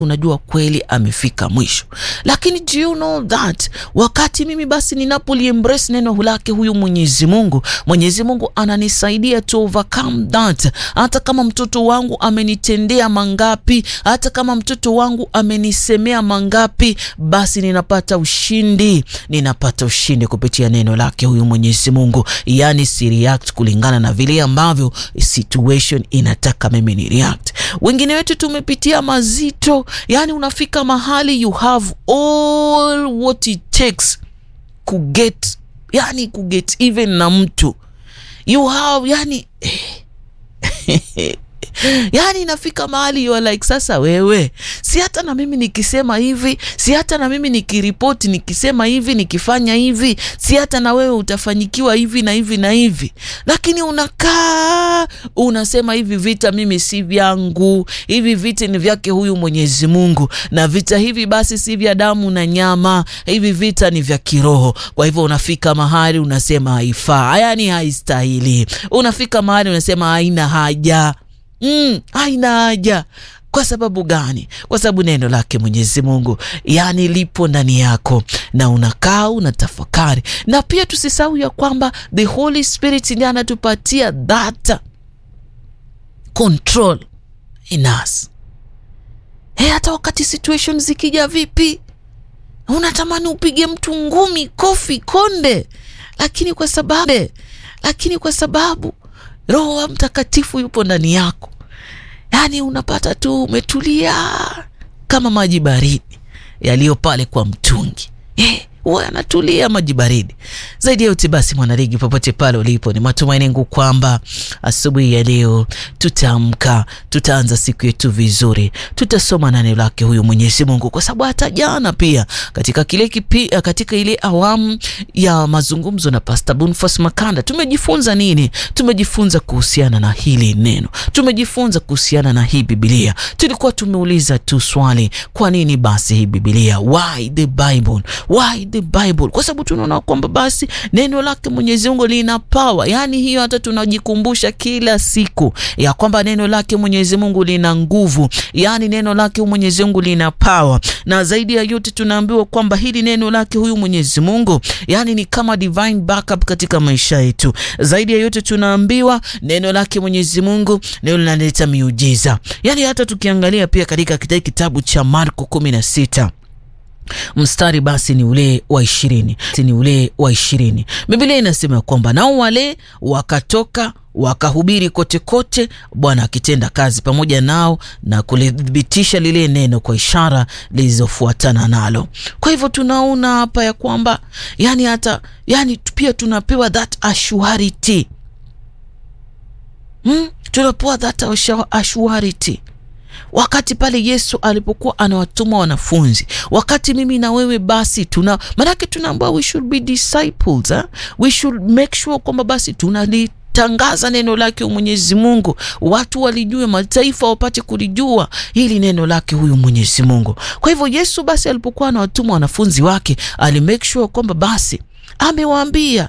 unajua kweli amefika mwisho. Lakini do you know that wakati mimi basi ninapoliembrace neno lake huyu Mwenyezi Mungu, Mwenyezi Mungu ananisaidia to overcome that. Hata kama mtoto wangu amenitendea mangapi, hata kama mtoto wangu amenisemea mangapi, basi ninapata ushindi, ninapata ushindi kupitia neno lake huyu Mwenyezi Mungu. Yani si react kulingana na vile ambavyo situation inataka mimi ni react. Wengine wetu tumepitia mazito, yani unafika mahali you have all what it takes kuget, yani kuget even na mtu you have yani yaani inafika mahali you are like, sasa wewe, si hata na mimi nikisema hivi, si hata na mimi nikiripoti nikisema hivi, nikifanya hivi, si hata na wewe utafanyikiwa hivi na hivi na hivi, lakini unakaa unasema hivi vita mimi si vyangu, hivi vita ni vyake huyu Mwenyezi Mungu, na vita hivi basi si vya damu na nyama, hivi vita ni vya kiroho. Kwa hivyo unafika mahali unasema haifaa, yaani haistahili, unafika mahali unasema haina haja Mm, haina haja. Kwa sababu gani? Kwa sababu neno lake Mwenyezi Mungu yani lipo ndani yako na unakaa unatafakari, na pia tusisahau ya kwamba the Holy Spirit ndiye anatupatia that control in us. Hey, hata wakati situation zikija vipi, unatamani upige mtu ngumi, kofi, konde, lakini kwa sababu lakini kwa sababu Roho wa Mtakatifu yupo ndani yako, yaani unapata tu umetulia kama maji baridi yaliyo pale kwa mtungi eh, huwa yanatulia maji baridi. Zaidi ya yote basi, mwanaligi, popote pale ulipo, ni matumaini yangu kwamba asubuhi ya leo tutaamka, tutaanza siku yetu vizuri, tutasoma neno lake huyu Mwenyezi Mungu, kwa sababu hata jana pia katika kile kipi, katika ile awamu ya mazungumzo na Pastor Boniface Makanda tumejifunza nini? Tumejifunza kuhusiana na hili neno, tumejifunza kuhusiana na hii Biblia. Tulikuwa tumeuliza tu swali, kwa nini basi hii Biblia? Why the Bible? Why the Bible? Kwa sababu tunaona kwamba basi neno lake Mwenyezi Mungu lina power. Yaani hiyo hata tunajikumbusha kila siku ya kwamba neno lake Mwenyezi Mungu lina nguvu, yaani neno lake Mwenyezi Mungu lina power, na zaidi ya yote tunaambiwa kwamba hili neno lake huyu Mwenyezi Mungu yaani ni kama divine backup katika maisha yetu. Zaidi ya yote tunaambiwa neno lake Mwenyezi Mungu neno linaleta miujiza, yaani hata tukiangalia pia katika kitabu cha Marko kumi na sita mstari basi ni ule wa ishirini ni ule wa ishirini Biblia inasema kwamba nao wale wakatoka wakahubiri kote kote, Bwana akitenda kazi pamoja nao na kulithibitisha lile neno kwa ishara zilizofuatana nalo. Kwa hivyo tunaona hapa ya kwamba yani hata yani pia tunapewa that assurity hmm? tunapewa that assurity wakati pale Yesu alipokuwa anawatuma wanafunzi, wakati mimi na wewe basi tuna maanake, tunaambiwa we should be disciples eh? we should make sure kwamba basi tunalitangaza neno lake Mwenyezi Mungu, watu walijue, mataifa wapate kulijua hili neno lake huyu Mwenyezi Mungu. Kwa hivyo Yesu basi alipokuwa anawatuma wanafunzi wake, ali make sure kwamba basi amewaambia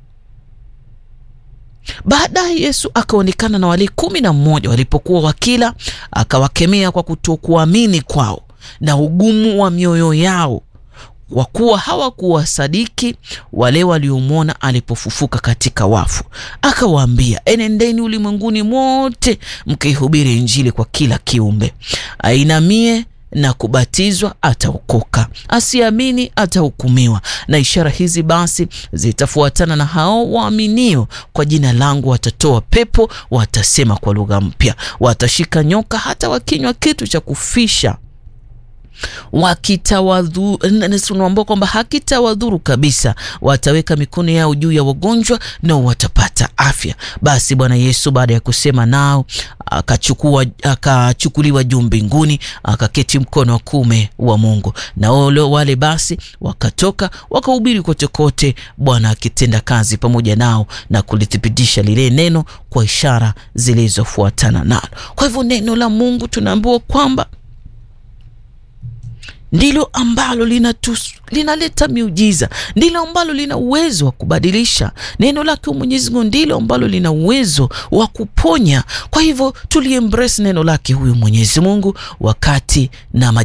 Baadaye Yesu akaonekana na wale kumi na mmoja walipokuwa wakila, akawakemea kwa kutokuamini kwao na ugumu wa mioyo yao, kwa kuwa hawakuwasadiki wale waliomwona alipofufuka katika wafu. Akawaambia, enendeni ulimwenguni mote mkihubiri Injili kwa kila kiumbe. Ainamie na kubatizwa ataokoka, asiamini atahukumiwa. Na ishara hizi basi zitafuatana na hao waaminio, kwa jina langu watatoa pepo, watasema kwa lugha mpya, watashika nyoka, hata wakinywa kitu cha kufisha wakitawadhuru kwamba hakitawadhuru kabisa, wataweka mikono yao juu ya wagonjwa nao watapata afya. Basi Bwana Yesu baada ya kusema nao akachukua akachukuliwa juu mbinguni, akaketi mkono wa kuume wa Mungu. Na wale wale basi wakatoka wakahubiri kote kote, Bwana akitenda kazi pamoja nao na kulithibitisha lile neno kwa ishara zilizofuatana nalo. Kwa hivyo neno la Mungu tunaambiwa kwamba ndilo ambalo linaleta miujiza, ndilo ambalo lina uwezo wa kubadilisha. Neno lake Mwenyezi Mungu ndilo ambalo lina uwezo wa kuponya. Kwa hivyo tuliembrace neno lake huyu Mwenyezi Mungu wakati na